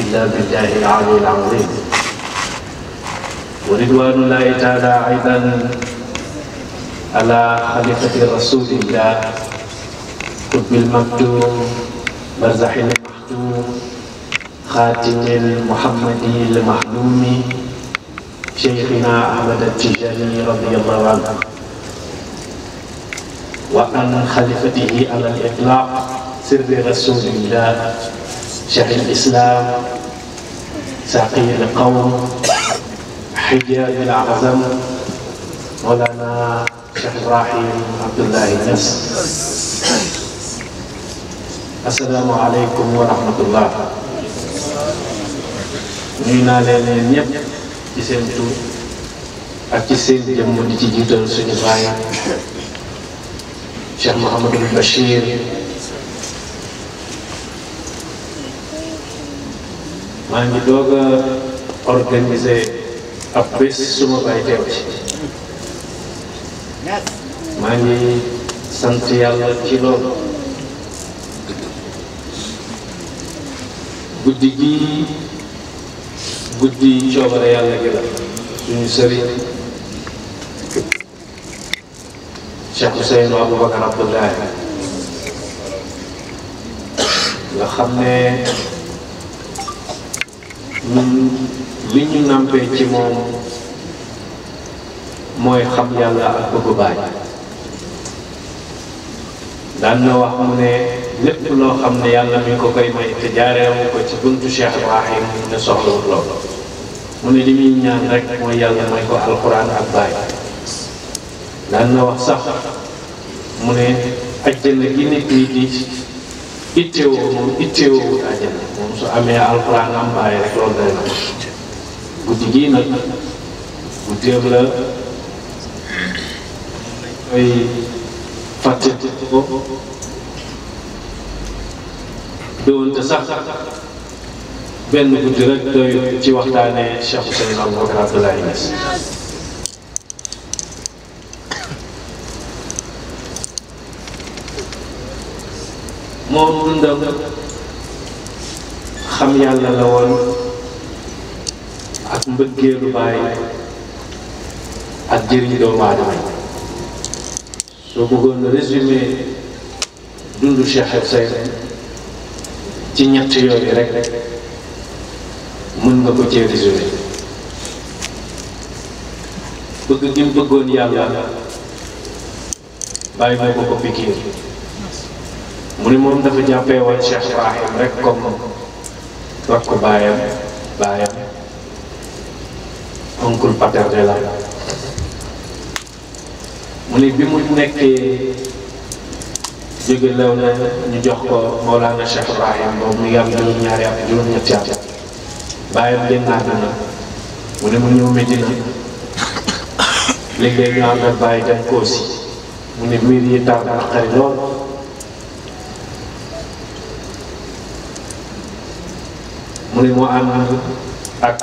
إلا بالله العلي العظيم ورضوان الله تعالى أيضا على خليفة رسول الله قطب المكتوم برزح المحتوم خاتم المحمدي المحلوم شيخنا أحمد التجاني رضي الله عنه وعن خليفته على الإطلاق سر رسول الله شيخ الإسلام ساقي القوم حجاج الأعظم مولانا شيخ إبراهيم عبد الله نس السلام عليكم ورحمة الله nuyu naa leen leen ñëpp ci seen tur ak ci seen jëmm di ci jiital suñu baay Cheikh Mouhamadul Bachir maa ngi doog a organiser ab bés suma baay teew ci maa ngi sant yàlla ci loolu guddi gi guddi coobare yàlla gi la suñu sëriñ Cheikh Ousseynou Aboubacar Abdoulaye nga xam ne ñun li ñu nampee ci moom mooy xam yàlla ak bëggu baay daan na wax mu ne lépp loo xam ne yàlla mi ko koy may te jaareewu ko ci buntu Cheikh Ibrahim ne soxlawut loolu mu ne li muy ñaan rek mooy yàlla may ko alxuraan ak baay daan na wax sax mu ne ajjana gi nit ñi di ittewoo moom itteewoo wut ajjana moom su amee alxuraan am baay rek loolu day na guddi gii nag guddeem la koy fàtte ko doonte sax benn guddi rek doy ci waxtaanee Cheikh Ousseynou Aboubacar Abdoulaye Niass moom dundam xam yàlla la woon ak mbëggeelu baay ak jëriñ doomu aadama soo bëggoon résumé dundu Cheikh Ousseynou ci ñett yooyu rek mën nga ko cee résumé bëgg gi mu bëggoon yàlla bàyyi moo ko ko pikiir mu ni moom dafa jàppee woon Cheikh Ibrahim rek comme wax ko baayam baayam oncle paternel la mu ni bi mu nekkee jóge lew na ñu jox ko Mawlana Cheikh Ibrahim boobu mu ngi am juróom-ñaari at juróom-ñetti at bàyyam génn àdduna mu ne mu ñëw Medina léeg-léeg ñu ànd ak bàyyi dem Koosi mu ne mbir yi tar naqari lool mu ne mu ànd ak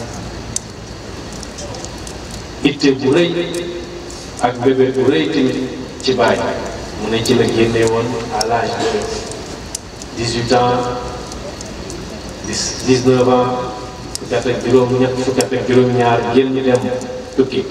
itte bu rëy ak bébé bu rëy tamit ci bàyyi mu ne ci la génne woon à l'âge de dix-huit ans dix dix-neuf ans fukki at ak juróom ñett fukki at ak juróom-ñaar génn dem tukki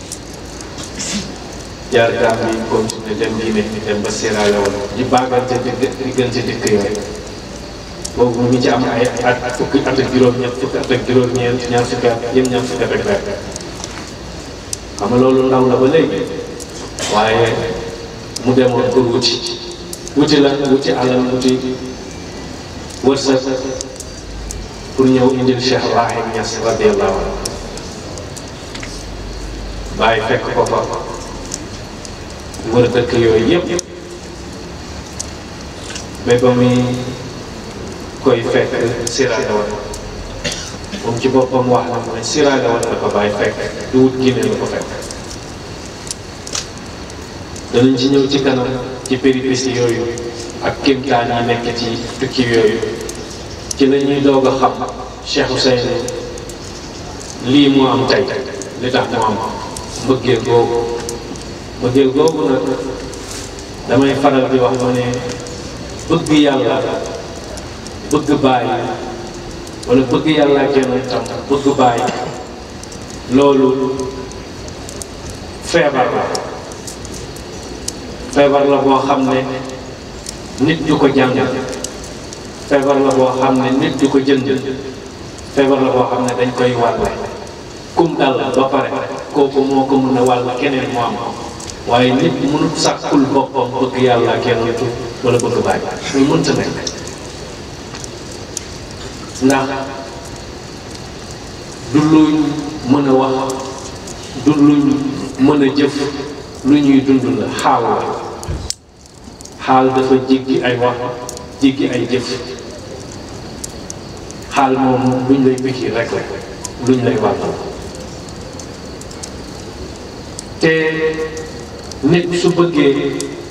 jaar Gambie continué dem Guinée dem ba Sierra Leone di baagante diggante dëkk yooyu boobu mu ngi ci am ay at fukki at ak juróom-ñett fukki at ak juróom-ñeent ñaar fukki at yëm ñaar fukki at ak benn xam nga loolu ndaw la ba léegi waaye mu demoon pour wuti wuti la wuti alal wuti wërsëg pour ñëw indil Cheikh Ibrahim Niass radiyallahu anhu bàyyi fekk ko fa wër dëkk yooyu yëpp mais ba muy koy fekk Sierra Leone moom ci boppam wax na mu ne Sierra Leone la ko bàyyi fekk du wut Guinée la ko fekk danañ ci ñëw ci kanam ci péripéties yooyu ak kéemtaan yi nekk ci tukki yooyu ci la ñuy doog a xam Cheikh Ousseynou lii mu am tey li tax mu am mbëggeel googu mbëggeel googu nag damay faral di wax ma ne bëgg yàlla bëgg bàyyi wala bëgg yàlla ak yonentam bëgg bàyyi loolu feebar la feebar la boo xam ne nit du ko jàngal feebar la boo xam ne nit du ko jënd feebar la boo xam ne dañ koy wàlle kum dal ba pare kooku moo ko mën a wàll keneen mu am waaye nit mënut sàkkul boppam bëgg yàlla ak yonentu wala bëgg bàyyi muy mënta nekk ndax du luñ mën a wax du luñ mën a jëf lu ñuy dund la xaal la xaal dafa jéggi ay wax jéggi ay jëf xaal moom luñ lay pikir rek la luñ lay wàttal te nit su bëggee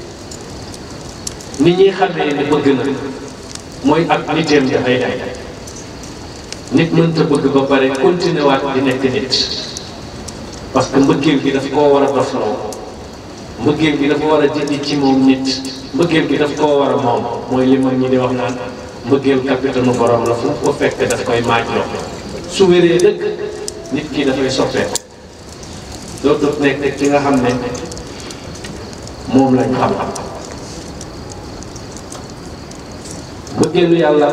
ni ñuy xamee ne bëgg na mooy ak niteem dafay day nit mënta bëgg ba pare continuer waat di nekk nit parce que mbëggeel gi daf koo war a dofloo mbëggeel gi dafa war a dindi ci moom nit mbëggeel gi daf koo war a moom mooy li mag ñi di wax naan mbëggeel capitaine borom la fu ko fekk daf koy maaj loo su wéree dëkk nit ki dafay soppeeku dootul nekk ki nga xam ne moom lañ xam mbëggeelu yàlla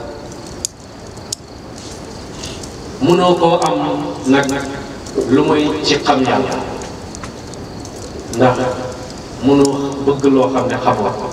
mënoo koo am nag lu mooy ci xam yàlla ndax mënoo bëgg loo xam ne xamoo ko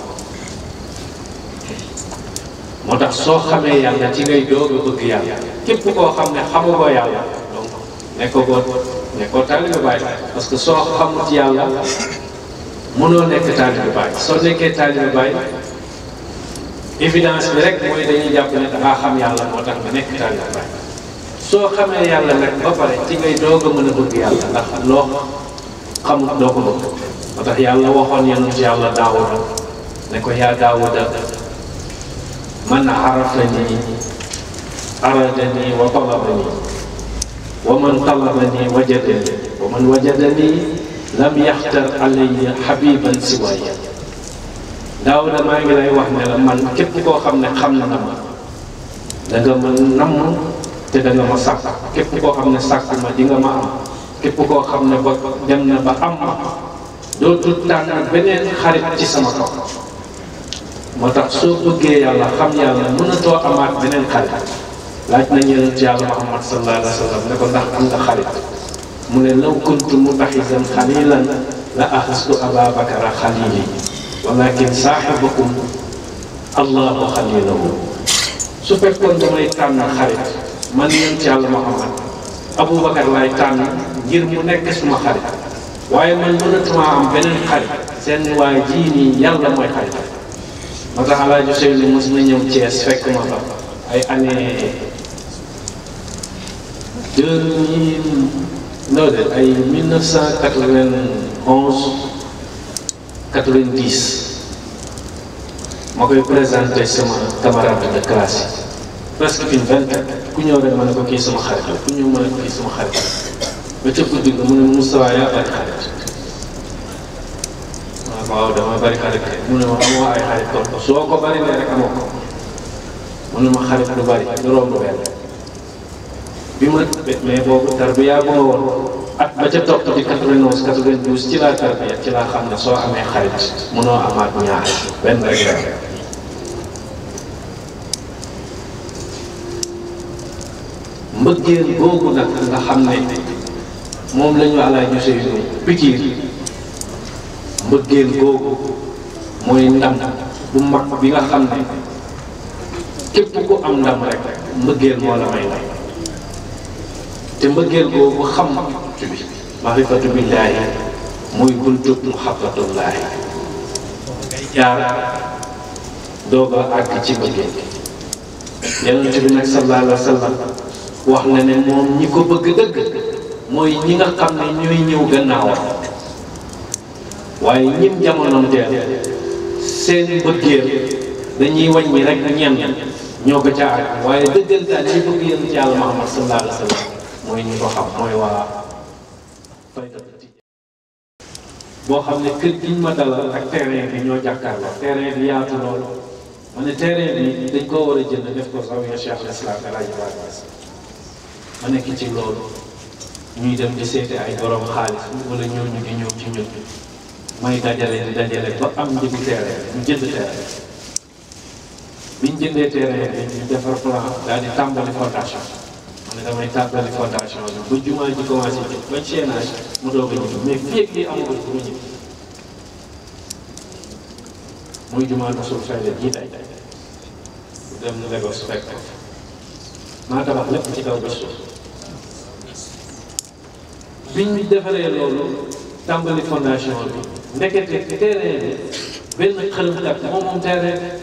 moo tax soo xamee yàlla ci ngay doog a bëgg yàlla képp koo xam ne xamagoo yàlla donc nekkoo ko nekkoo taalibe Baay parce que soo xamut yàlla mënoo nekk taalibe Baay soo nekkee taalibe Baay évidence bi rek mooy dañuy jàpp ne dangaa xam yàlla moo tax nga nekk taalibe Baay soo xamee yàlla nag ba pare ci ngay doog a mën a bëgg yàlla ndax loo xamut doo ko bëgg moo tax yàlla waxoon yonent yàlla daawuda ne ko yaa daawuda man arafani aradani wa talabani wa man talabani wajadani wa man wajadani lam yaxtar alayya habiban siwaya daawuda maa ngi lay wax ne la man képp koo xam ne xam na ma da nga ma namm te da nga ma sàkk képp koo xam ne sàkk ma di nga ma am képp koo xam ne ba dem na ba am ma dootul tànn beneen xarit ci sama kaw moo tax soo bëggee yàlla xam yàlla mënatoo amaat beneen xarit laaj nañu yonent yàlla Muhammad sallallahu alayhi wa sallam ne ko ndax am nga xarit mu ne law kuntu mutaxisan xalilan la axastu aba bakara xalili walakin saaxibakum allahu xalilahu su fekkoon damay tànn xarit man yonent yàlla Muhammad Aboubacar laay tànn ngir mu nekk suma xarit waaye man mënatuma am beneen xarit seen waay jii nii yàlla mooy xarit moo tax El Hadj Ousseynou mos na ñëw Thiès fekk ma fa ay année deux mille non de ay mille neuf cent quatre-vingt-onze quatre-vingt-dix ma koy présenté sama camarade de classe yi presque une vingtaine ku ñëw rek ma ne ko kii sama xarit la ku ñëw ma ne ko kii sama xarit la ba ca guddi ga mu ne Moustapha yaa bari xarit waaw dama bari xarit mu ne ma amoo ay xarit kon soo ko bari ne rek amoo ko mu ne ma xarit du bari du romb benn bi ma mais boobu tarbiya bu ma woon at ba ca topp di 91 92 ci laa tarbiya ci laa xam ne soo amee xarit munoo amaat ñaar benn rek la mbëggeel boobu nag nga xam ne moom la ñu àllaa ñu sey pikiir mbëggeel googu mooy ndam bu mag bi nga xam ne képp ku am ndam rek mbëggeel moo la may ndam te mbëggeel googu xam bi maarifatu billaahi muy buntu muhabbatullaahi ngay jaar doog a àgg ci mbëggeel yonent bi nag sallallahu alayhi wa sallam wax na ne moom ñi ko bëgg dëgg mooy ñi nga xam ne ñooy ñëw gannaawam waaye ñim jamonoom teel seen bëggeel dañuy wàññi rek ñem ñoo ko ca àgg waaye dëggantaan ñi bëgg yéen ci yàlla Muhammad sallallahu alayhi wa sallam mooy ñi ko xam mooy waa boo xam ne kër giñ ma dalal ak terrain bi ñoo jàkkaarloo terrain bi yaatu loolu ma ne terrain bi dañ koo war a jënd def ko zawiya Cheikh al-Islam El Hadj Ibrahima ma nekk ci loolu ñuy dem di seete ay borom xaalis wala ñooñu di ñëw ci ñun may dajale di dajale ba am njëgu terrain ñu jënd terrain biñ jëndee terrain bi ñu defar plan daal di tàmbali fondation ma ne damay tàmbali fondation bi ba jumaa ji commencé jóg ba chaînage mu doog a ñëw mais fii ak lii amagul pour ñu muy jumaa Rasul Fayda jii tey dem Lagos fekk ko maa tabax lépp ci kaw ba suuf biñ defaree loolu tàmbali fondation bi ndekete terrain bi benn xërëmkat moom moom terrain bi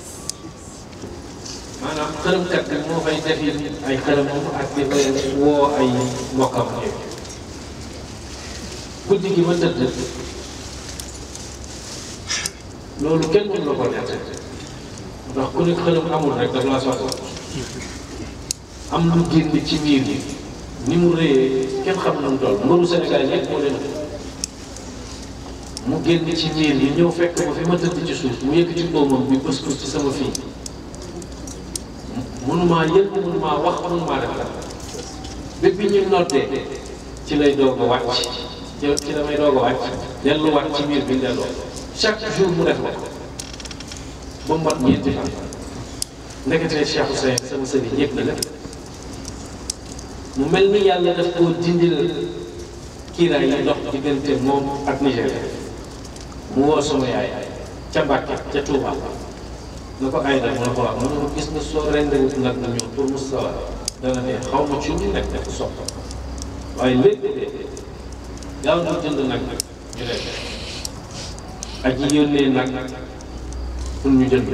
maanaam xërëmkat bi moo fay defi ay xërëmam ak di woo ay mbokkam yooyu guddi gi ma tëdd loolu kenn mënu la ko nett ndax ku nekk xërëm amul rek daf laa soxla am lu génn ci miir yi ni mu rëyee kenn xam na mu toll mbaru Sénégal yëpp moo leen mu génn ci miir yi ñëw fekk ma fi ma tëdd ci suuf mu yëkk ci mboomam bi bës ko ci sama fii mënumaa yëg mënumaa wax mënumaa def dara bépp bi ñu noddee ci lay doog a wàcc ci damay doog a wàcc delluwaat ci miir bi delloo chaque jour mu def la ba mu mat ñeenti fan ndeketee Cheikh Ousseyn sama sëriñ yëg na la mu mel ni yàlla daf koo dindil kiiraay yi dox diggante moom ak Nigéria mu woo sama yaay ca Mbàkke ca Touba na ko ay da mu ne ko wax mu ne ko gis nga soo rendewut nag na ñëw pour mustawa dana dee xaw ma ci ñu nekk def sopp waaye lépp dee gaaw na jënd nag ñu def ak yi yónnee nag pour ñu jënd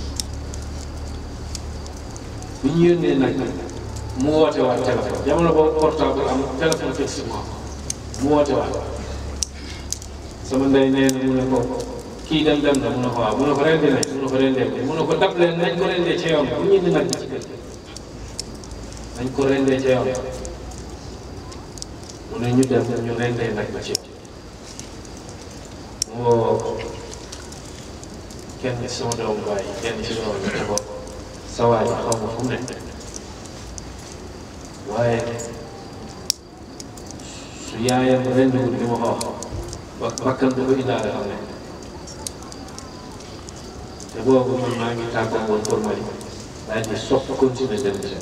bi ñu yónnee nag mu woote waat téléphone jamono boobu portable am téléphone fixe mu woote waat sama ndey nee na mu ne ko kii dem dem na mu ne ko waaw mu ne ko rendi nañ mu ne ko rendee mu ne ko dab leen nañ ko rendee ca yoon bu ñu indi nag ci kër nañ ko rendee ca yoon mu ne ñu dem ñu rendee nag ba ci mu woo kenn ci sama doomu baay kenn ci doom ne ko sa waay xaw ma fu mu nekk waaye su yaayam rendiwul li ma ko wax ba bakkan du ko indaale xam ne te boobu man maa ngi tàggoo woon pour Mali daal di sopp continuer dem ci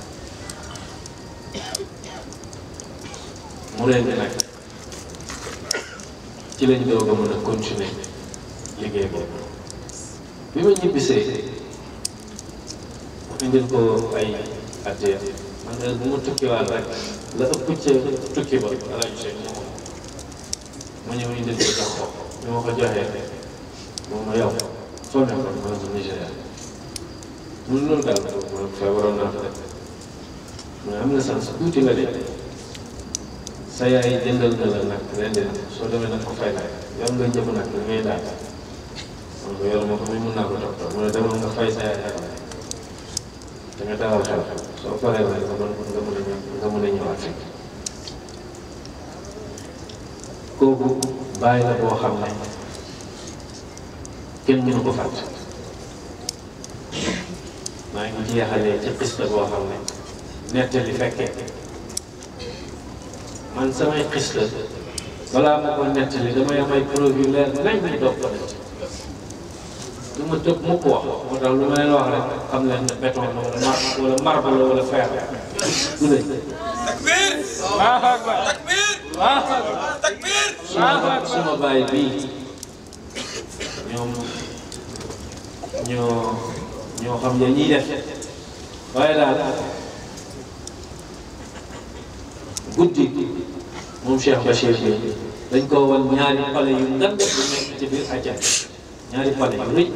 mu rendi nag ci lañ doog a mën a continuer liggéey boobu bi ma ñibbisee mu indil ko ay addiya man de bu ma tukkiwaat rek la ëpp ca tukki ba ala ñu see moo ma ñëw indil ko jox ko bi ma ko joxee moom ma yow foo nekkoon ma ne ko Nigéria mun loolu daal ma feebaroon naa fa de mu ne am na sens tuuti nga de sa yaay jëndal na la nag ren de soo demee nag ko fay laaj yow nga njëkk nag li ngay daal man ko yor ma ko muy mun naa ko toppatoo mu ne demal nga fay sa yaay xel da nga dalal xel soo paree nag nga mën nga mën a ñëw nga mën a ñëwaat fii kooku bàyyi la boo xam ne kenn mënu ko fàtte maa ngi jeexalee ci xista boo xam ne nettali fekkee man samay xista balaa ma ko nettali damay am ay preuve yu leer nañ ñu doog ko nettali du ma tëb mukk wax moo tax lu ma leen wax rek xam leen ne béton la wala mar wala marbre la wala fer du lañ takbir Allahu akbar takbir Allahu akbar takbir suma suma baay bii ñoom ñoo ñoo xam ne ñiy def waaye daal guddi moom Cheikh Bachir bi dañ ko wan ñaari pale yu ngan yu nekk ci biir àjjan ñaari pale yu rëy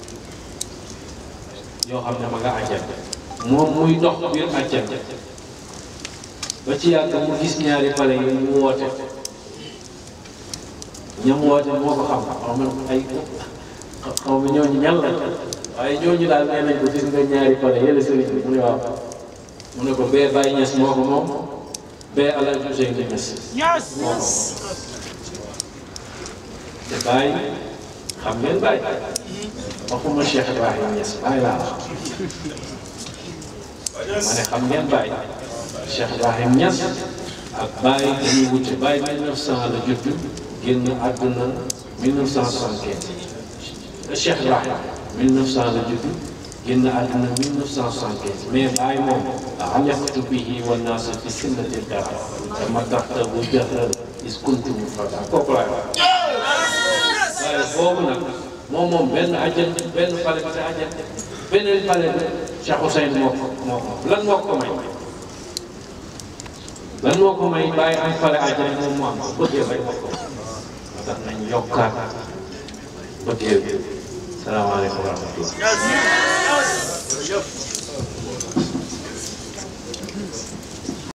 yoo xam ne ma nga àjjan moom muy dox biir àjjan ba ci yàgg mu gis ñaari pale yu mu woote ñam woote moo ko xam xaw ma ay xaw ma ñooñu ñan la waaye ñooñu daal nee nañ ko gis nga ñaari pale yële sëriñ bi mu ne waaw mu ne ko bee Baye Niass moo ko moom bee El Hadj Ousseynou Niass Yes moo ko moom te Baye xam ngeen Baye waxuma Cheikh Ibrahim Niass bàyyi laa wax ma ne xam ngeen bàyyi Cheikh Ibrahim Niass ak bàyyi dañuy wute bàyyi 1900 la judd génn àdduna 1975 Cheikh Ibrahim 1900 la judd génn àdduna 1975 mais bàyyi moom alaqtu bihi wa naasa fi sinnati dara dama taxta bu jahra is kuntu mufrada kooku laay wax waaye boobu nag moom moom benn ajjan benn pale bi sa ajjan beneen pale bi Cheikh Ousseyn moo ko moo ko lan moo ko may lan moo ko may bàyyi am pale ajjan moom mu am ko bëggee rek moo ko moo tax nañ yokkaat bëggee bi salaamaaleykum wa rahmatullah